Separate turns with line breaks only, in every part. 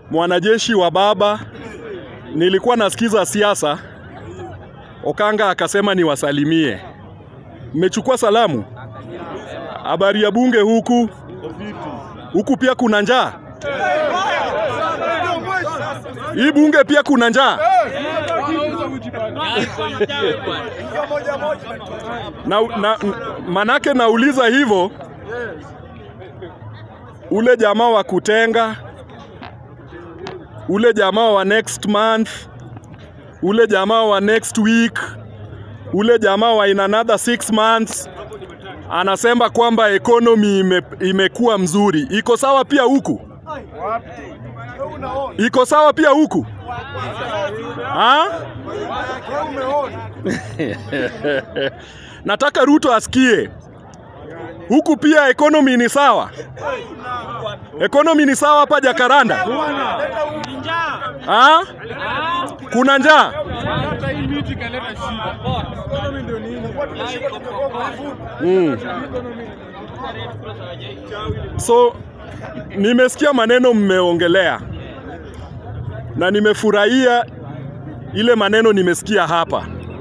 mwanajeshi wa baba, nilikuwa nasikiza siasa. Okanga akasema niwasalimie. Mmechukua salamu? Habari ya bunge huku? Huku pia kuna njaa? Hii bunge pia kuna njaa? na, na, manake nauliza hivyo, ule jamaa wa kutenga, ule jamaa wa next month, ule jamaa wa next week, ule jamaa wa in another six months anasema kwamba economy ime, imekuwa mzuri. Iko sawa pia huku? Iko sawa pia huku? Ha? Nataka Ruto asikie huku pia economy ni sawa, economy ni sawa hapa Jakaranda. Ha? Kuna njaa? Mm. So nimesikia maneno mmeongelea na nimefurahia ile maneno nimesikia hapa,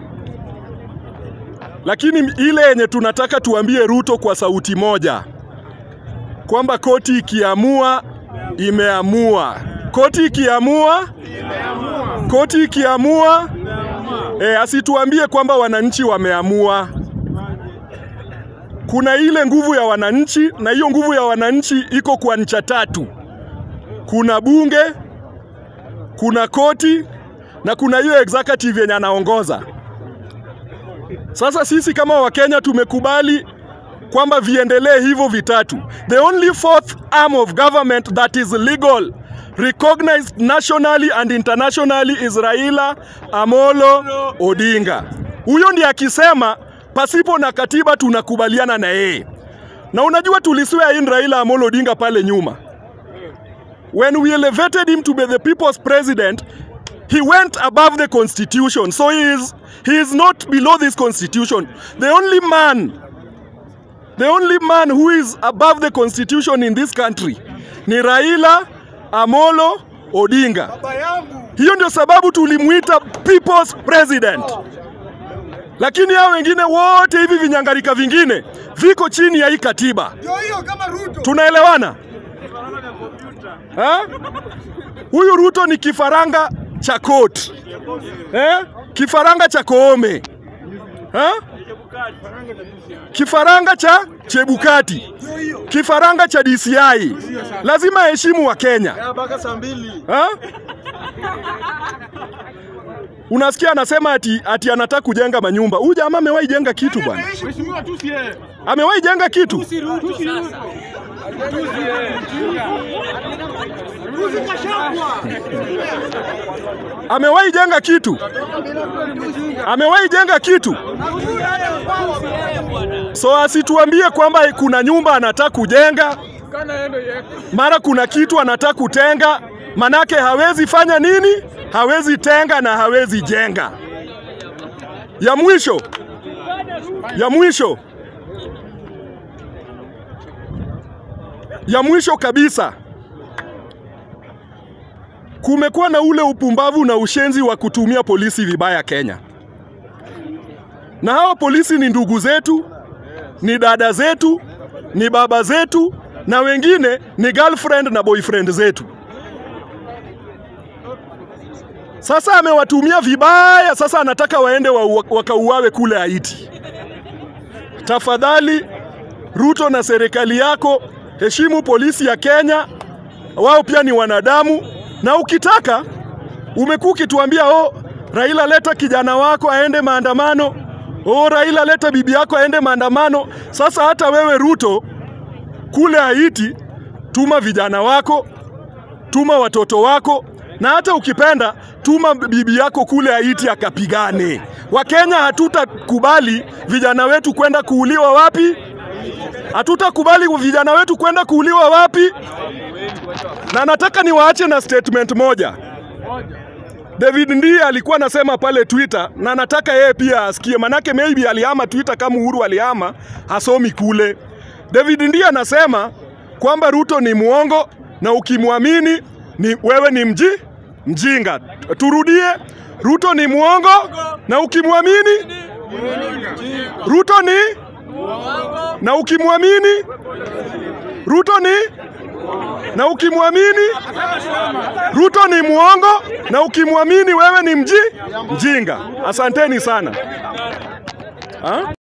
lakini ile yenye tunataka tuambie Ruto kwa sauti moja kwamba koti ikiamua imeamua, koti ikiamua, koti ikiamua, e, asituambie kwamba wananchi wameamua. Kuna ile nguvu ya wananchi, na hiyo nguvu ya wananchi iko kwa ncha tatu: kuna bunge, kuna koti na kuna hiyo executive yenye anaongoza. Sasa sisi kama Wakenya tumekubali kwamba viendelee hivyo vitatu. The only fourth arm of government that is legal recognized nationally and internationally is Raila Amolo Odinga. Huyo ndiye akisema pasipo na katiba tunakubaliana na yeye. Na unajua tuliswear in Raila Amolo Odinga pale nyuma. When we elevated him to be the people's president, he went above the constitution. So he is, he is not below this constitution. The only man, the only man who is above the constitution in this country ni Raila Amolo Odinga. Hiyo ndio sababu tulimuita people's president. Lakini hao wengine wote hivi vinyangarika vingine viko chini ya hii katiba. Tunaelewana? Ha? Huyu Ruto ni kifaranga cha kot eh? Kifaranga cha Koome ha? Kifaranga cha Chebukati, kifaranga cha DCI. Lazima heshimu wa Kenya ha? Unasikia anasema ati, ati anataka kujenga manyumba. Huyu jamaa amewahi jenga kitu bwana, amewahi jenga kitu amewahi jenga kitu, amewahi jenga kitu. So asituambie kwamba kuna nyumba anataka kujenga, mara kuna kitu anataka kutenga, manake hawezi fanya nini? Hawezi tenga na hawezi jenga. Ya mwisho, ya mwisho, ya mwisho kabisa kumekuwa na ule upumbavu na ushenzi wa kutumia polisi vibaya Kenya, na hawa polisi ni ndugu zetu, ni dada zetu, ni baba zetu, na wengine ni girlfriend na boyfriend zetu. Sasa amewatumia vibaya, sasa anataka waende wa, wakauawe kule Haiti. Tafadhali Ruto na serikali yako, heshimu polisi ya Kenya, wao pia ni wanadamu na ukitaka umekuwa ukituambia oh, Raila leta kijana wako aende maandamano, oh, Raila leta bibi yako aende maandamano. Sasa hata wewe Ruto kule Haiti, tuma vijana wako, tuma watoto wako, na hata ukipenda tuma bibi yako kule Haiti akapigane. Wakenya hatutakubali vijana wetu kwenda kuuliwa wapi? Hatutakubali vijana wetu kwenda kuuliwa wapi? Na nataka niwaache na statement moja. David ndiye alikuwa anasema pale Twitter, na nataka yeye pia asikie, manake maybe alihama Twitter kama Uhuru alihama, hasomi kule. David ndiye anasema kwamba Ruto ni muongo na ukimwamini ni wewe ni mji mjinga. Turudie, Ruto ni mwongo na ukimwamini Ruto ni na ukimwamini Ruto ni na ukimwamini Ruto ni mwongo na ukimwamini wewe ni mji mjinga. Asanteni sana ha?